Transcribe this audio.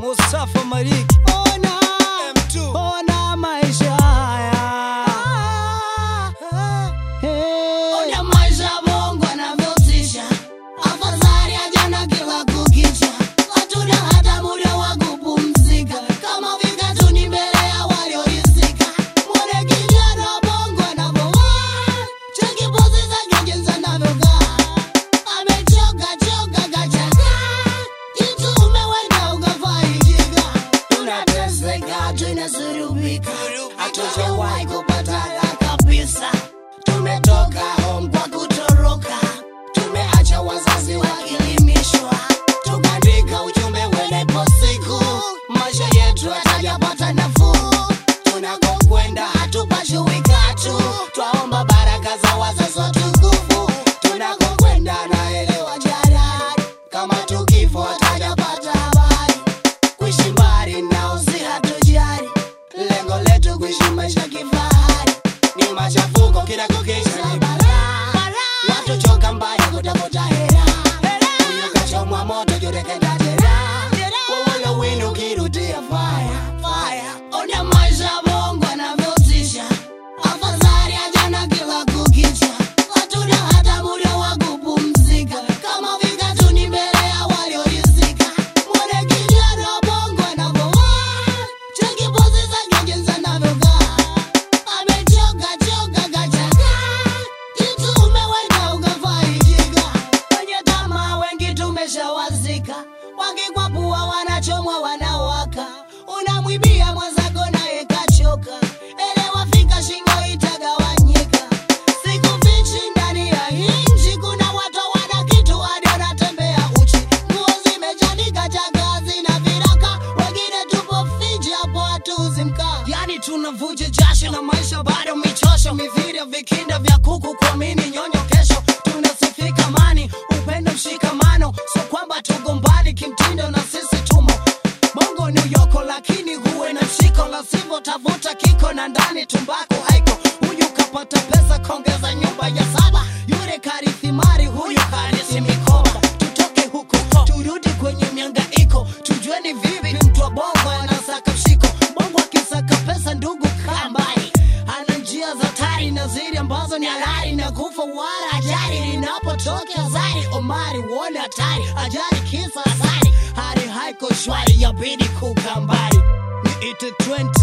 Mustafa Mariki Ona, M2 ona maisha haya. Hey. Ona maisha Mungu anavyotisha, afadhali ajana kila kukicha, hatuna hata muda wa kupumzika, kama vikatu ni mbele ya waliorizika. Mwone kijana Mungu anavyovaa, cheki pozi zake jinsi anavyokaa, amechoka choka kachakaa, kitu umeweka ukafaidika, tunateseka tunasurubika, hatujawahi kupata raha kabisa. Tumetoka home kwa kutoroka, tumeacha wazazi wakilimishwa, tukaandika ujumbe wenepo siku, maisha yetu hatajapata nafuu, tunakokwenda hatupashui katu, twaomba baraka za wazazi watukufu, tunakokwenda naelewa jarari, kama tukifo hatajapata habari, kuishi mbali nao si hatujari, lengo letu kuishi maisha kifahari ni machafuko kila kukicha ni balaa. Watu choka mbaya kutafuta hera, huyo kachomwa moto jurekenda jeraha, wawala winu kirudia fire, fire. Ona maisha Mungu anavyotisha, afadhali ajana kila kukicha, hatuna hata muda wa kupumzika, kama vikatu ni mbele ya waliorizika. Mwone kijana Mungu anavyovaa, cheki pozi zake jinsi anavyokaa amechoka choka kachakaa, kitu umeweka ukafaidika. Wenye tamaa wengi tumeshawazika, wakikwapua wanachomwa wanawaka, unamwibia mwenzako naye kachoka, elewa fika shingo itagawanyika. Sikufichi ndani ya inchi, kuna watu wana kitu hadi wanatembea uchi, nguo zimechanika chakaa zina viraka, wengine tupo fiji hapo hatuuzi mkaa, yani tunavuja jasho na maisha bado michosho, mithiri ya vikinda vya kuku kuamini nyonyo kesho, tunasifika amani, upendo, mshikamano, so kwamba tugombani kimtindo na sisi tumo Bongo New York, lakini huwe na mshiko, la sivyo tavuta kiko na ndani tumbako haiko. Huyu kapata pesa kongeza nyumba ya saba, yule karithi mali, huyu karisi mikoba. Tutoke huku turudi kwenye miangaiko, tujue ni vipi mtu wa bongo anasaka mshiko. Bongo akisaka pesa, ndugu kaa mbali, ana njia za tari na zili ambazo ni halali na kufa wala ajali linapotokea zari. Omari uone hatari, ajali kisa asari, hali haiko shwari, yabidi kukaa mbali. Niite 20